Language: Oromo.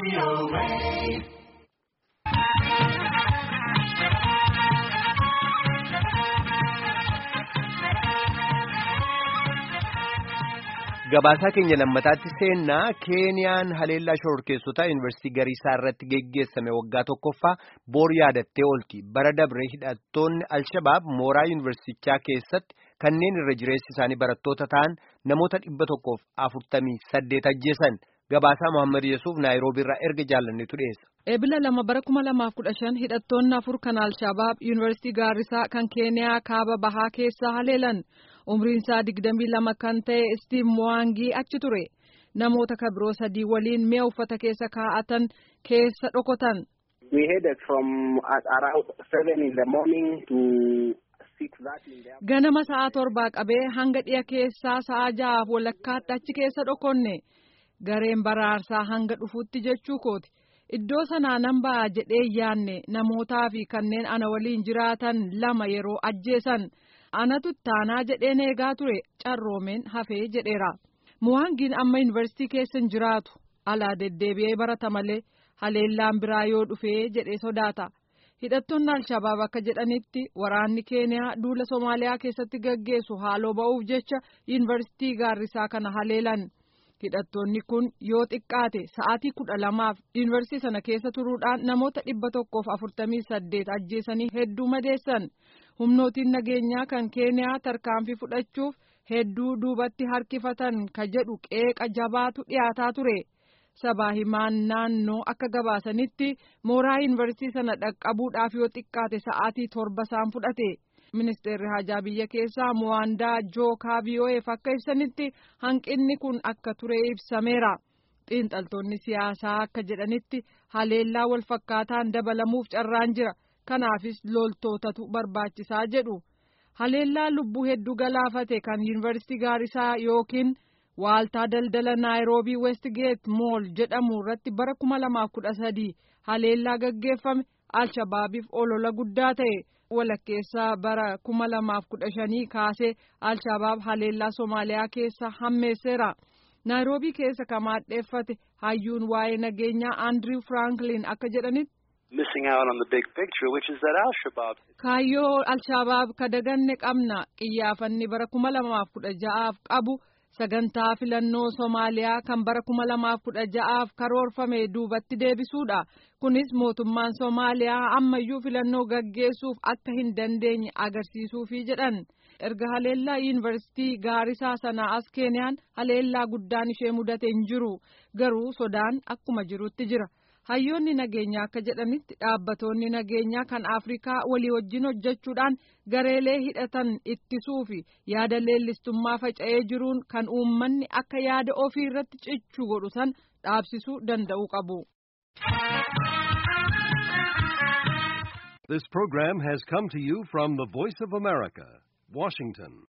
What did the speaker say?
Gabaasaa keenya lammataatti seennaa Keeniyaan haleellaa shororkeessotaa yuunivarsiitii Gariisaa irratti geggeessame waggaa tokkoffaa boor yaadattee oolti. Bara dabree hidhattoonni Alshabaab mooraa yuunivarsiitichaa keessatti kanneen irra jireessi isaanii barattoota ta'an namoota dhibba tokkoof afurtamii saddeet ajjeesan. Gabaasaa Mohaammed Yesuuf Naayiroobii irraa erga jaallannetu dhiyeessa. Eebila lama bara kuma lamaaf kudha shan hidhattoonni afur kan Alshabaab yuunivarsiitii Gaarisaa kan Keeniyaa kaaba bahaa keessaa haleelan. umriin isaa digdamii lama kan ta'e Steve Mwaangi achi ture namoota kabiroo sadii waliin mi'a uffata keessa kaa'atan keessa dhokotan. We headed from around seven in the morning to six that in the Ganama sa'a torbaa qabee hanga dhiya keessaa sa'a ja'aaf walakkaatti achi keessa dhokonne gareen baraarsaa hanga dhufuutti jechuu kooti. Iddoo sanaa nan ba'a jedhee yaanne namootaa fi kanneen ana waliin jiraatan lama yeroo ajjeesan. anatu taanaa jedheen eegaa ture carroomeen hafee jedheera muwaangiin amma yuunivarsiitii keessa hin jiraatu alaa deddeebi'ee barata malee haleellaan biraa yoo dhufee jedhee sodaata hidhattoonni alshabaab akka jedhanitti waraanni keeniyaa duula soomaaliyaa keessatti gaggeessu haaloo ba'uuf jecha yuunivarsiitii gaarrisaa kana haleelan hidhattoonni kun yoo xiqqaate sa'aatii kudha lamaaf yuunivarsiitii sana keessa turuudhaan namoota dhibba tokkoof afurtamii saddeet ajjeesanii hedduu madeessan. humnootiin nageenyaa kan keeniyaa tarkaanfii fudhachuuf hedduu duubatti harkifatan ka jedhu qeeqa jabaatu dhiyaataa ture sabaa himaan naannoo akka gabaasanitti mooraa yuunivarsiitii sana dhaqqabuudhaaf yoo xiqqaate sa'aatii torba isaan fudhate ministeerri hajaa biyya keessaa mowaandaa jookaa vii'oo'eef akka ibsanitti hanqinni kun akka ture ibsameera xiinxaltoonni siyaasaa akka jedhanitti haleellaa walfakkaataan dabalamuuf carraan jira. kanaafis loltootatu barbaachisaa jedhu haleellaa lubbuu hedduu galaafate kan yuunivarsiitii gaarisaa yookiin waaltaa daldala naayiroobii westgeet mool jedhamu irratti bara kuma lamaaf kudha sadii haleellaa gaggeeffame alshabaabiif olola guddaa ta'e walakkeessaa bara kuma lamaaf kudha shanii kaasee alshabaab haleellaa soomaaliyaa keessa hammeesseera naayiroobii keessa kan maadheeffate hayyuun waa'ee nageenyaa andriw firaanklin akka jedhanitti. missing out on the big picture, which is that Al-Shabaab. Kaayyoo Al-Shabaab ka daganne qabna qiyyaafanni bara kuma lamaaf kudha ja'aaf qabu sagantaa filannoo Somaaliyaa kan bara kuma lamaaf kudha ja'aaf karoorfame duubatti deebisuudha. Kunis mootummaan Somaaliyaa ammayyuu filannoo gaggeessuuf akka hin dandeenye agarsiisuufi jedhan. Erga haleellaa yuunivarsiitii gaarisaa sanaa as Keeniyaan haleellaa guddaan ishee mudate hin jiru. Garuu sodaan akkuma jirutti jira. hayyoonni nageenyaa akka jedhanitti dhaabbatoonni nageenyaa kan afrikaa walii wajjin hojjechuudhaan gareelee hidhatan ittisuu fi yaada leellistummaa faca'ee jiruun kan uummanni akka yaada ofii irratti cichuu godhu san dhaabsisuu danda'uu qabu. This program has come to you from the Voice of America, Washington.